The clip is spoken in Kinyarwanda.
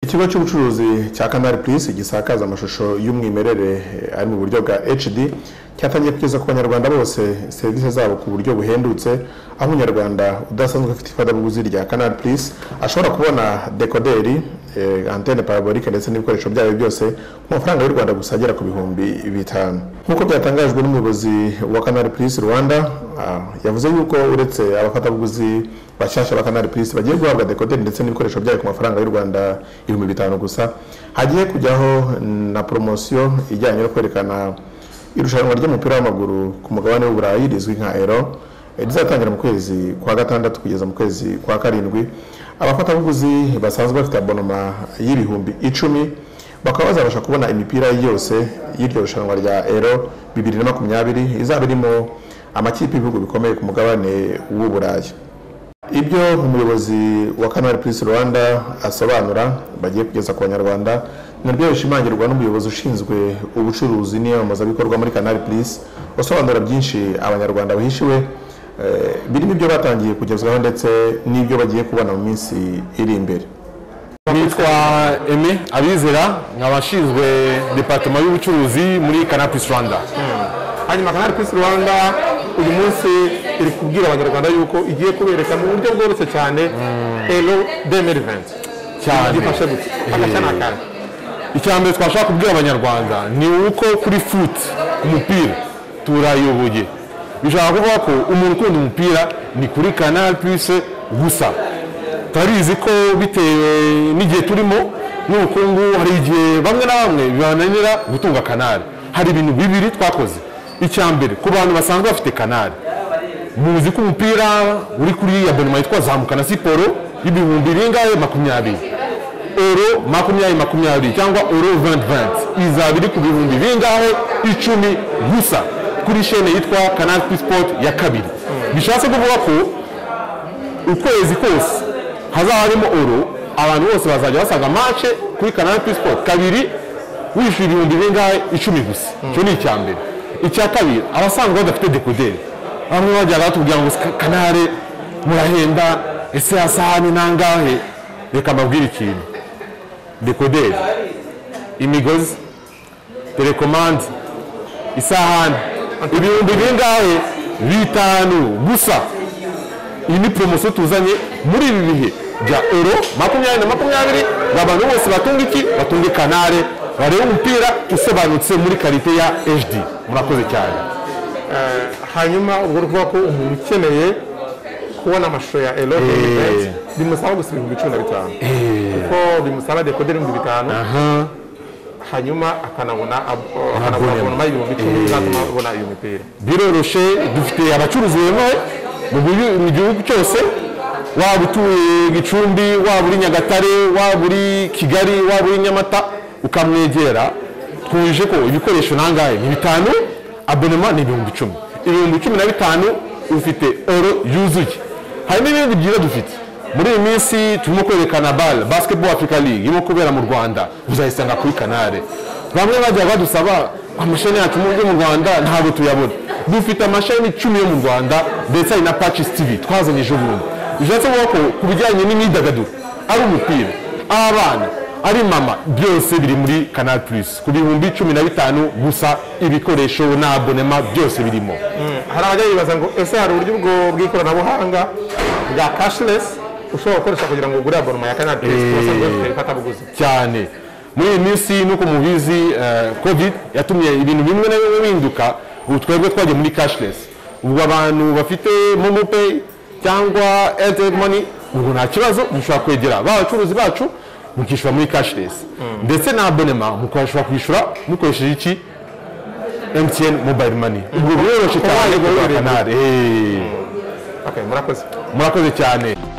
ikigo cy'ubucuruzi cya kanari purisi gisakaza amashusho y'umwimerere eh, ari mu buryo bwa hd cyatangiye kugeza ku banyarwanda bose serivisi zabo ku buryo buhendutse aho umunyarwanda udasanzwe afite ifatabuguzi rya kanari purisi ashobora kubona dekoderi eh, antene parabolike ndetse n'ibikoresho byayo byose ku mafaranga y'u rwanda gusa agera ku bihumbi bitanu nk'uko byatangajwe n'umuyobozi wa kanari purisi rwanda ah, yavuze yuko uretse abafatabuguzi bashyashya ba kanari purisi bagiye guhabwa dekoderi ndetse n'ibikoresho byayo ku mafaranga y'u rwanda ibihumbi bitanu gusa hagiye kujyaho na poromosiyo ijyanye no kwerekana irushanwa ry'umupira w'amaguru ku mugabane w'uburayi rizwi nka ero eh, rizatangira mu kwezi kwa gatandatu kugeza mu kwezi kwa karindwi abafatabuguzi basanzwe bafite abonoma y'ibihumbi icumi bakaba bazabasha kubona imipira yose y'iryo rushanwa rya ero bibiri na makumyabiri izaba irimo amakipe y'ibihugu bikomeye ku mugabane w'uburayi ibyo umuyobozi wa kanari purisi rwanda asobanura bagiye kugeza ku banyarwanda nabyo bishimangirwa n'umuyobozi ushinzwe ubucuruzi n'iyamamazabikorwa muri kanari purisi usobanura byinshi abanyarwanda bahishiwe eh, birimo ibyo batangiye kugezwaho ndetse n'ibyo bagiye kubona mu minsi iri imbere nitwa Aimé abizera nk'abashinzwe departema y'ubucuruzi muri Canapis Rwanda hanyuma kanari pisi rwanda uyu munsi iri kubwira abanyarwanda yuko igiye kubereka mu buryo bworoshye cyane ero demeri venti cyane gifashe gutya agashya ni akandi icya mbere twashaka kubwira abanyarwanda ni uko kuri futi umupira turayoboye bishaka kuvuga ko umuntu ukunda umupira ni kuri Canal Plus gusa turabizi ko bitewe n'igihe turimo n'ubukungu hari igihe bamwe na bamwe bibananira gutunga kanari hari ibintu bibiri twakoze icya mbere ku bantu basanzwe bafite kanari muzi ko umupira uri kuri abonema yitwa zamuka na siporo y'ibihumbi bingahe makumyabiri oro makumyabiri makumyabiri cyangwa oro 2020 izaba iri ku bihumbi bingahe icumi gusa kuri shene yitwa canal Plus sport ya kabiri bishatse kuvuga ko ukwezi kose hazaba harimo oro abantu bose bazajya basanga mace kuri canal Plus sport kabiri wishyura ibihumbi bingahe icumi gusa icyo ni icya mbere icya kabiri abasanzwe badafite dekoderi bamwe bajyaga batubwira ngo "Ska- kanare murahenda ese hasahani nangahe reka mbabwire ikintu dekoderi imigozi telekomande isahani ibihumbi bingahe bitanu gusa iyi ni poromosiyo tuzanye muri ibi bihe bya ero makumyabiri na makumyabiri abantu bose batunga iki batunga kanare bareba umupira usobanutse muri karite ya hd murakoze cyane Eh, hanyuma ubwo ni ukuvuga ko umuntu ukeneye kubona amashusho ya ero demeri venti bimusaba gusa ibihumbi cumi na bitanu kuko bimusaba dekoderi ibihumbi bitanu aha hanyuma akanabona ab- akanabona abonoma y'ibihumbi icumi bizatuma abona iyo mipira biroroshe dufite abacuruzi bemewe mu gihu- mu gihugu cyose waba utuye gicumbi waba uri nyagatare waba uri kigali waba uri nyamata ukamwegera twuje ko ibikoresho nangahe ni bitanu abonema ni ibihumbi icumi ibihumbi cumi na bitanu ufite oro yuzuye hari n'ibindi byiza dufite muri iyi minsi turimo kwerekana bal basketball africa league irimo kubera mu rwanda uzayisanga kuri kanare bamwe bajya badusaba amasheni yacu mu byo mu rwanda ntabwo tuyabona dufite amasheni icumi yo mu rwanda ndetse hari na patches tv twazanye ejo bundi bishatse kuvuga ko ku bijyanye n'imyidagaduro ari umupira ari abana ari mama byose biri muri canal plus ku bihumbi cumi na bitanu gusa ibikoresho na abonema byose birimo hari abajya bibaza ngo ese hari uburyo bwo bw'ikoranabuhanga bwa cashless ushobora gukoresha kugira ngo ugure abonoma ya kanari purisi Eh. tubasanzwe dufite ifatabuguzi cyane muri iyi minsi nuko mubizi eh, covid yatumye ibintu bimwe na bimwe bihinduka ubu twebwe twagiye muri cashless ubu abantu bafite momo pay cyangwa airtel money ubu nta kibazo mushobora kwegera ba bacuruzi bacu mukishyura muri cashless ndetse na abonema mukashobora kwishyura mukoresheje iki mtn mobile money ubwo biroroshye Kuba cyane wayigurira. kugura kanari Eh, okay murakoze murakoze cyane